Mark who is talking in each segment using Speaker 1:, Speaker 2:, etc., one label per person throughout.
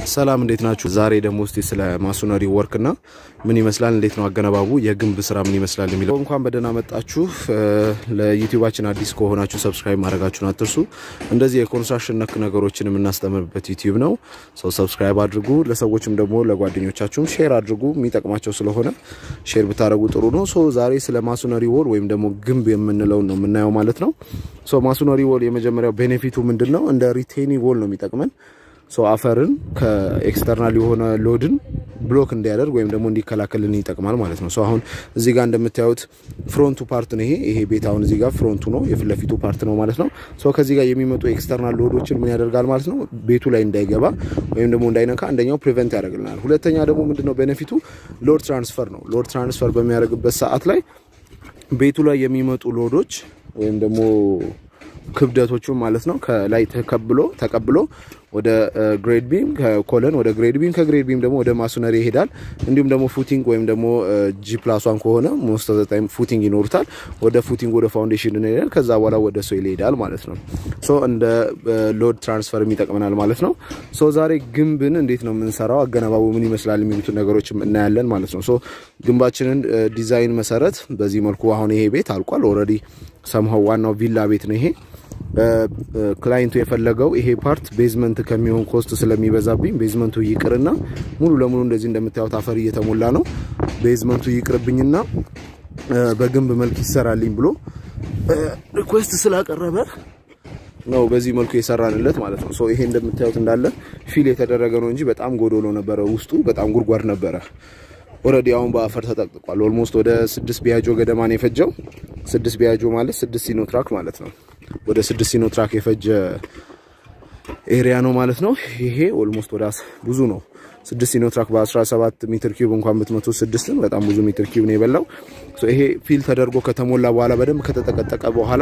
Speaker 1: ሰላም እንዴት ናችሁ? ዛሬ ደግሞ እስቲ ስለ ማሶነሪ ወርክ እና ምን ይመስላል፣ እንዴት ነው አገነባቡ፣ የግንብ ስራ ምን ይመስላል የሚለው እንኳን በደህና መጣችሁ። ለዩቲዩባችን አዲስ ከሆናችሁ ሰብስክራይብ ማድረጋችሁን አትርሱ። እንደዚህ የኮንስትራክሽን ነክ ነገሮችን የምናስተምርበት ዩቲዩብ ነው። ሰው ሰብስክራይብ አድርጉ። ለሰዎችም ደግሞ ለጓደኞቻችሁም ሼር አድርጉ። የሚጠቅማቸው ስለሆነ ሼር ብታደረጉ ጥሩ ነው። ሶ ዛሬ ስለ ማሶነሪ ወል ወይም ደግሞ ግንብ የምንለውን ነው የምናየው ማለት ነው። ሶ ማሶነሪ ወል የመጀመሪያው ቤኔፊቱ ምንድን ነው? እንደ ሪቴኒ ወል ነው የሚጠቅመን ሶ አፈርን ከኤክስተርናል የሆነ ሎድን ብሎክ እንዲያደርግ ወይም ደግሞ እንዲከላከልን ይጠቅማል ማለት ነው። ሶ አሁን እዚህ ጋር እንደምታዩት ፍሮንቱ ፓርት ነው ይሄ ይሄ ቤት አሁን እዚህ ጋር ፍሮንቱ ነው የፊት ለፊቱ ፓርት ነው ማለት ነው። ሶ ከዚህ ጋር የሚመጡ ኤክስተርናል ሎዶችን ምን ያደርጋል ማለት ነው ቤቱ ላይ እንዳይገባ ወይም ደግሞ እንዳይነካ አንደኛው ፕሪቨንት ያደርግልናል። ሁለተኛ ደግሞ ምንድነው ቤኔፊቱ ሎድ ትራንስፈር ነው። ሎድ ትራንስፈር በሚያደርግበት ሰዓት ላይ ቤቱ ላይ የሚመጡ ሎዶች ወይም ደግሞ ክብደቶቹ ማለት ነው ከላይ ተቀብሎ ተቀብሎ ወደ ግሬድ ቢም ከኮለን ወደ ግሬድ ቢም ከግሬድ ቢም ደግሞ ወደ ማሶነሪ ይሄዳል። እንዲሁም ደግሞ ፉቲንግ ወይም ደግሞ ጂ ፕላስ ዋን ከሆነ ሞስት ኦፍ ዘ ታይም ፉቲንግ ይኖሩታል። ወደ ፉቲንግ ወደ ፋውንዴሽን ይሄዳል። ከዛ በኋላ ወደ ሶይል ይሄዳል ማለት ነው። ሶ እንደ ሎድ ትራንስፈር ይጠቅመናል ማለት ነው። ሶ ዛሬ ግንብን እንዴት ነው የምንሰራው፣ አገነባቡ ምን ይመስላል የሚሉትን ነገሮች እናያለን ማለት ነው። ሶ ግንባችንን ዲዛይን መሰረት በዚህ መልኩ አሁን ይሄ ቤት አልቋል ኦልሬዲ ሰምሀው ዋናው ቪላ ቤት ነው ይሄ ክላይንቱ የፈለገው ይሄ ፓርት ቤዝመንት ከሚሆን ኮስት ስለሚበዛብኝ ቤዝመንቱ ይቅርና ሙሉ ለሙሉ እንደዚህ እንደምታዩት አፈር እየተሞላ ነው። ቤዝመንቱ ይቅርብኝና በግንብ መልክ ይሰራልኝ ብሎ ሪኩዌስት ስላቀረበ ነው በዚህ መልኩ የሰራንለት ማለት ነው። ይሄ እንደምታዩት እንዳለ ፊል የተደረገ ነው እንጂ በጣም ጎዶሎ ነበረ። ውስጡ በጣም ጉድጓድ ነበረ። ኦልሬዲ አሁን በአፈር ተጠቅጥቋል። ኦልሞስት ወደ ስድስት ቢያጆ ገደማ ነው የፈጀው። ስድስት ቢያጆ ማለት ስድስት ሲኖትራክ ማለት ነው። ወደ ስድስት ሲኖትራክ የፈጀ ኤሪያ ነው ማለት ነው። ይሄ ኦልሞስት ወደ ብዙ ነው። ስድስት ሲኖትራክ በ17 ሜትር ኪዩብ እንኳን ብትመቱ ስድስትን በጣም ብዙ ሜትር ኪዩብ ነው የበላው። ይሄ ፊል ተደርጎ ከተሞላ በኋላ በደንብ ከተጠቀጠቀ በኋላ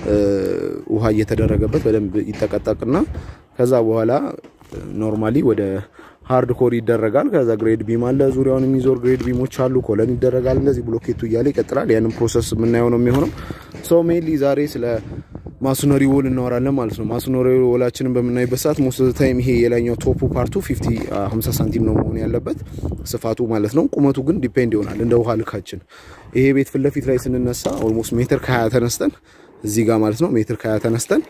Speaker 1: ውሃ እየተደረገበት በደንብ ይጠቀጠቅና ከዛ በኋላ ኖርማሊ ወደ ሃርድ ኮር ይደረጋል። ከዛ ግሬድ ቢም አለ፣ ዙሪያውን የሚዞር ግሬድ ቢሞች አሉ። ኮለን ይደረጋል። እንደዚህ ብሎኬቱ እያለ ይቀጥላል። ያንን ፕሮሰስ የምናየው ነው የሚሆነው። ሶ ሜንሊ ዛሬ ስለ ማሶነሪ ወል እናወራለን ማለት ነው። ማሶነሪ ወላችንን በምናይበት ሰዓት ሞስት ኦፍ ታይም ይሄ የላይኛው ቶፑ ፓርቱ 50 50 ሳንቲም ነው መሆን ያለበት ስፋቱ ማለት ነው። ቁመቱ ግን ዲፔንድ ይሆናል እንደ ውሃ ልካችን። ይሄ ቤት ፊት ለፊት ላይ ስንነሳ ኦልሞስት ሜትር ከ20 ተነስተን እዚህ ጋር ማለት ነው ሜትር ከ20 ተነስተን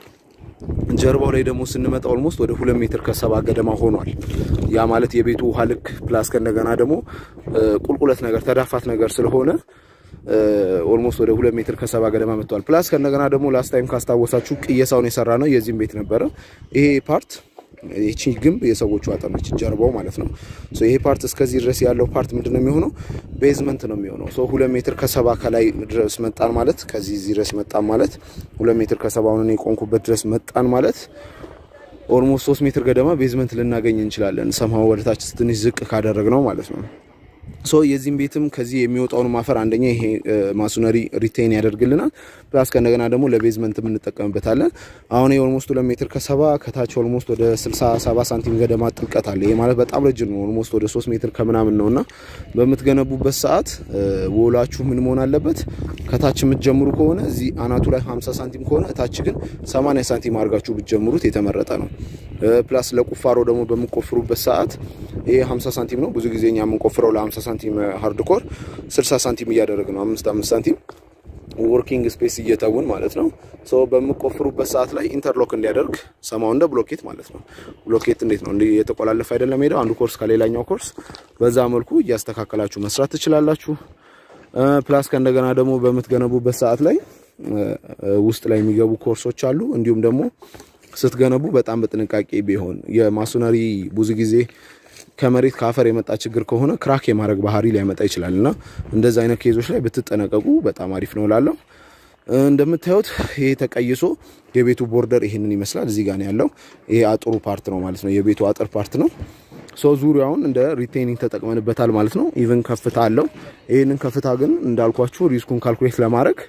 Speaker 1: ጀርባው ላይ ደግሞ ስንመጣ ኦልሞስት ወደ ሁለት ሜትር ከሰባ ገደማ ሆኗል። ያ ማለት የቤቱ ውሃ ልክ ፕላስ ከእንደገና ደግሞ ቁልቁለት ነገር ተዳፋት ነገር ስለሆነ ኦልሞስት ወደ ሁለት ሜትር ከሰባ ገደማ መጥቷል። ፕላስ ከእንደገና ደግሞ ላስት ታይም ካስታወሳችሁ ቅየሳውን የሰራ ነው የዚህም ቤት ነበረ። ይሄ ፓርት ይቺ ግንብ የሰዎቹ አጥር ነች፣ ጀርባው ማለት ነው። ይሄ ፓርት እስከዚህ ድረስ ያለው ፓርት ምንድን ነው የሚሆነው? ቤዝመንት ነው የሚሆነው። ሁለት ሜትር ከሰባ ከላይ ድረስ መጣን ማለት ከዚህ ድረስ መጣን ማለት ሁለት ሜትር ከሰባውን የቆንኩበት ድረስ መጣን ማለት ኦልሞስት ሶስት ሜትር ገደማ ቤዝመንት ልናገኝ እንችላለን። ሰማው ወደታች ትንሽ ዝቅ ካደረግ ነው ማለት ነው። ሶ የዚህም ቤትም ከዚህ የሚወጣውን ማፈር አንደኛ ይሄ ማሶነሪ ሪቴን ያደርግልናል። ፕላስ ከእንደገና ደግሞ ለቤዝመንት የምንጠቀምበታለን። አሁን ኦልሞስት ሁለት ሜትር ከሰባ ከታች ኦልሞስት ወደ 67 ሳንቲም ገደማ ጥልቀት አለ። ይሄ ማለት በጣም ረጅም ነው። ኦልሞስት ወደ 3 ሜትር ከምናምን ነው እና በምትገነቡበት ሰዓት ወላችሁ ምን መሆን አለበት? ከታች የምትጀምሩ ከሆነ እዚህ አናቱ ላይ 50 ሳንቲም ከሆነ እታች ግን 80 ሳንቲም አድርጋችሁ ብትጀምሩት የተመረጠ ነው። ፕላስ ለቁፋሮ ደግሞ በምቆፍሩበት ሰዓት ይሄ 50 ሳንቲም ነው። ብዙ ጊዜ እኛ የምንቆፍረው ለ50 ሳንቲም ሃርድ ኮር 60 ሳንቲም እያደረግ ነው። አምስት አምስት ሳንቲም ወርኪንግ ስፔስ እየተውን ማለት ነው። ሶ በምቆፍሩበት ሰዓት ላይ ኢንተርሎክ እንዲያደርግ ሰማው እንደ ብሎኬት ማለት ነው። ብሎኬት እንዴት ነው እንዲህ የተቆላለፈ አይደለም ሄደው አንዱ ኮርስ ከሌላኛው ኮርስ በዛ መልኩ እያስተካከላችሁ መስራት ትችላላችሁ። ፕላስ ከእንደገና ደግሞ በምትገነቡበት ሰዓት ላይ ውስጥ ላይ የሚገቡ ኮርሶች አሉ። እንዲሁም ደግሞ ስትገነቡ በጣም በጥንቃቄ ቢሆን የማሶነሪ ብዙ ጊዜ ከመሬት ከአፈር የመጣ ችግር ከሆነ ክራክ የማድረግ ባህሪ ሊያመጣ ይችላል እና እንደዚህ አይነት ኬዞች ላይ ብትጠነቀቁ በጣም አሪፍ ነው እላለሁ። እንደምታዩት ይሄ ተቀይሶ የቤቱ ቦርደር ይሄንን ይመስላል። እዚህ ጋር ነው ያለው። ይሄ አጥሩ ፓርት ነው ማለት ነው። የቤቱ አጥር ፓርት ነው። ሶ ዙሪያውን እንደ ሪቴኒንግ ተጠቅመንበታል ማለት ነው። ኢቭን ከፍታ አለው። ይህንን ከፍታ ግን እንዳልኳችሁ ሪስኩን ካልኩሌት ለማድረግ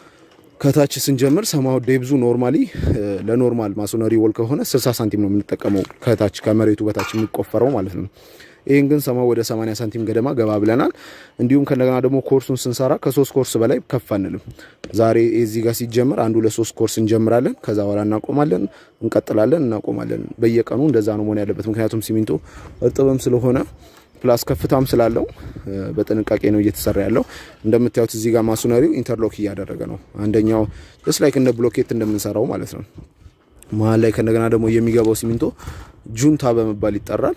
Speaker 1: ከታች ስንጀምር ሰማው ዴብዙ ኖርማሊ ለኖርማል ማሶነሪ ወል ከሆነ 60 ሳንቲም ነው የምንጠቀመው ከታች ከመሬቱ በታች የሚቆፈረው ማለት ነው። ይህን ግን ሰማው ወደ 80 ሳንቲም ገደማ ገባ ብለናል። እንዲሁም ከእንደገና ደግሞ ኮርሱን ስንሰራ ከሶስት ኮርስ በላይ ከፍ አንልም። ዛሬ እዚህ ጋር ሲጀምር አንዱ ለሶስት ኮርስ እንጀምራለን። ከዛ በኋላ እናቆማለን፣ እንቀጥላለን፣ እናቆማለን። በየቀኑ እንደዛ ነው መሆን ያለበት። ምክንያቱም ሲሚንቶ እርጥብም ስለሆነ ፕላስ ከፍታም ስላለው በጥንቃቄ ነው እየተሰራ ያለው። እንደምታዩት እዚህ ጋር ማሱነሪው ኢንተርሎክ እያደረገ ነው። አንደኛው ጀስት ላይክ እንደ ብሎኬት እንደምንሰራው ማለት ነው። መሀል ላይ ከእንደገና ደግሞ የሚገባው ሲሚንቶ ጁንታ በመባል ይጠራል።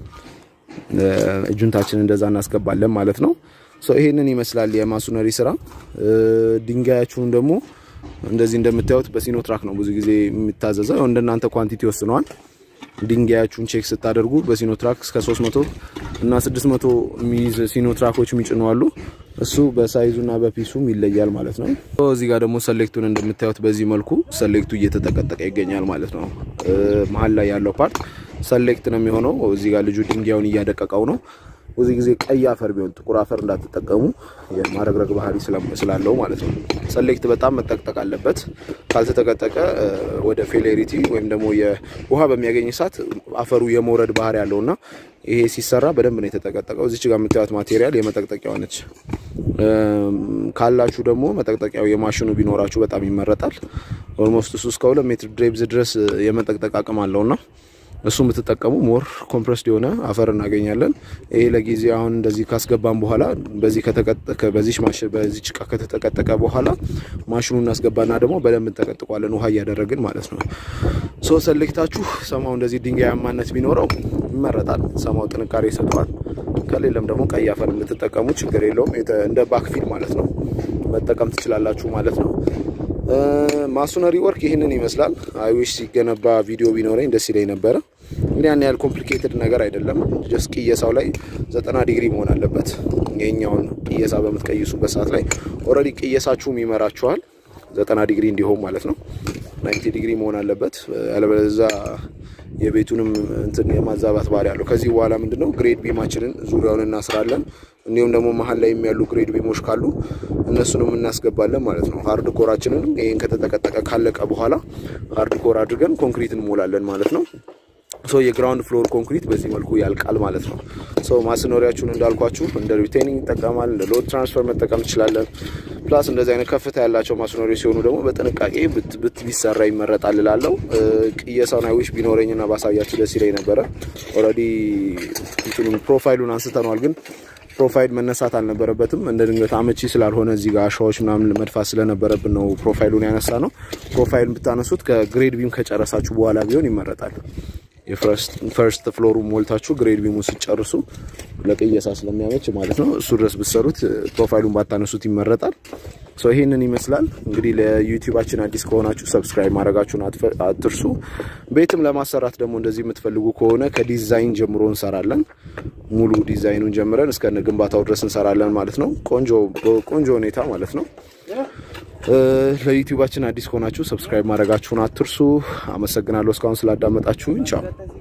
Speaker 1: ጁንታችን እንደዛ እናስገባለን ማለት ነው። ይሄንን ይመስላል የማሱነሪ ስራ። ድንጋያችሁን ደግሞ እንደዚህ እንደምታዩት በሲኖትራክ ነው ብዙ ጊዜ የሚታዘዘው። እንደናንተ ኳንቲቲ ወስነዋል። ድንጋያችሁን ቼክ ስታደርጉ በሲኖትራክ እስከ 300 እና 600 የሚይዝ ሲኖትራኮች የሚጭኑ አሉ። እሱ በሳይዙና በፒሱም ይለያል ማለት ነው። እዚህ ጋር ደግሞ ሰሌክቱን እንደምታዩት በዚህ መልኩ ሰሌክቱ እየተጠቀጠቀ ይገኛል ማለት ነው። መሀል ላይ ያለው ፓርት ሰሌክት ነው የሚሆነው። እዚህ ጋር ልጁ ድንጋዩን እያደቀቀው ነው። ብዙ ጊዜ ቀይ አፈር ቢሆን ጥቁር አፈር እንዳትጠቀሙ የማረግረግ ባህሪ ስላለው ማለት ነው። ሰሌክት በጣም መጠቅጠቅ አለበት። ካልተጠቀጠቀ ወደ ፌሌሪቲ ወይም ደግሞ የውሃ በሚያገኝ ሰዓት አፈሩ የመውረድ ባህሪ ያለው እና ይሄ ሲሰራ በደንብ ነው የተጠቀጠቀው። እዚች ጋር የምታዩት ማቴሪያል የመጠቅጠቂያዋ ነች። ካላችሁ ደግሞ መጠቅጠቂያው የማሽኑ ቢኖራችሁ በጣም ይመረጣል። ኦልሞስት እሱ እስከ ሁለት ሜትር ድሬብዝ ድረስ የመጠቅጠቅ አቅም አለውና እሱ የምትጠቀሙ ሞር ኮምፕረስድ የሆነ አፈር እናገኛለን። ይሄ ለጊዜ አሁን እንደዚህ ካስገባን በኋላ በዚህ ከተቀጠቀ በዚህ ማሽን በዚህ ጭቃ ከተጠቀጠቀ በኋላ ማሽኑ እናስገባና ደግሞ በደንብ እንጠቀጥቀዋለን ውሃ እያደረግን ማለት ነው። ሶ ሰሌክታችሁ ሰማው እንደዚህ ድንጋያማነት ቢኖረው ይመረጣል። ሰማው ጥንካሬ ይሰጠዋል። ከሌለም ደግሞ ቀይ አፈር የምትጠቀሙ ችግር የለውም። እንደ ባክፊል ማለት ነው መጠቀም ትችላላችሁ ማለት ነው። ማሱነሪ ወርክ ይህንን ይመስላል። አይዊሽ ሲገነባ ቪዲዮ ቢኖረኝ ደስ ይለኝ ነበረ። እንግዲህ ያን ያህል ኮምፕሊኬትድ ነገር አይደለም። ጀስት ቅየሳው ላይ ዘጠና ዲግሪ መሆን አለበት። ይሄኛውን ቅየሳ በምትቀይሱበት ሰዓት ላይ ኦልሬዲ ቅየሳችሁም ይመራችኋል። ዘጠና ዲግሪ እንዲሆን ማለት ነው። ናይንቲ ዲግሪ መሆን አለበት። ያለበለዚያ የቤቱንም እንትን የማዛባት ባህሪ አለው። ከዚህ በኋላ ምንድነው ግሬድ ቢማችንን ዙሪያውን እናስራለን። እንዲሁም ደግሞ መሀል ላይ የሚያሉ ግሬድ ቢሞች ካሉ እነሱንም እናስገባለን ማለት ነው። ሃርድ ኮራችንን ይህን ከተጠቀጠቀ ካለቀ በኋላ ሃርድ ኮር አድርገን ኮንክሪት እንሞላለን ማለት ነው። ሶ የግራውንድ ፍሎር ኮንክሪት በዚህ መልኩ ያልቃል ማለት ነው። ሶ ማስኖሪያችሁን እንዳልኳችሁ እንደ ሪቴኒንግ ይጠቀማል። እንደ ሎድ ትራንስፈር መጠቀም ትችላለን። ፕላስ እንደዚህ አይነት ከፍታ ያላቸው ማስኖሪ ሲሆኑ ደግሞ በጥንቃቄ ብት ቢሰራ ይመረጣል እላለሁ። ቅየሳውን አይዊሽ ቢኖረኝና ባሳያችሁ ደስ ይለኝ ነበረ። ኦልሬዲ እንትኑን ፕሮፋይሉን አንስተነዋል ግን ፕሮፋይል መነሳት አልነበረበትም። እንደ ድንገት አመቺ ስላልሆነ እዚህ ጋር አሻዎች ምናምን መድፋት ስለነበረብን ነው ፕሮፋይሉን ያነሳ ነው። ፕሮፋይሉን ብታነሱት ከግሬድ ቢም ከጨረሳችሁ በኋላ ቢሆን ይመረጣል። የፈርስት ፍሎሩ ሞልታችሁ ግሬድ ቢሙ ስጨርሱ ለቅየሳ ስለሚያመች ማለት ነው። እሱ ድረስ ብትሰሩት ፕሮፋይሉን ባታነሱት ይመረጣል። ሰው ይሄንን ይመስላል እንግዲህ። ለዩቲዩባችን አዲስ ከሆናችሁ ሰብስክራይብ ማድረጋችሁን አትርሱ። ቤትም ለማሰራት ደግሞ እንደዚህ የምትፈልጉ ከሆነ ከዲዛይን ጀምሮ እንሰራለን። ሙሉ ዲዛይኑን ጀምረን እስከ ግንባታው ድረስ እንሰራለን ማለት ነው። ቆንጆ ቆንጆ ሁኔታ ማለት ነው። ለዩቲዩባችን አዲስ ከሆናችሁ ሰብስክራይብ ማድረጋችሁን አትርሱ። አመሰግናለሁ እስካሁን ስላዳመጣችሁኝ። ቻው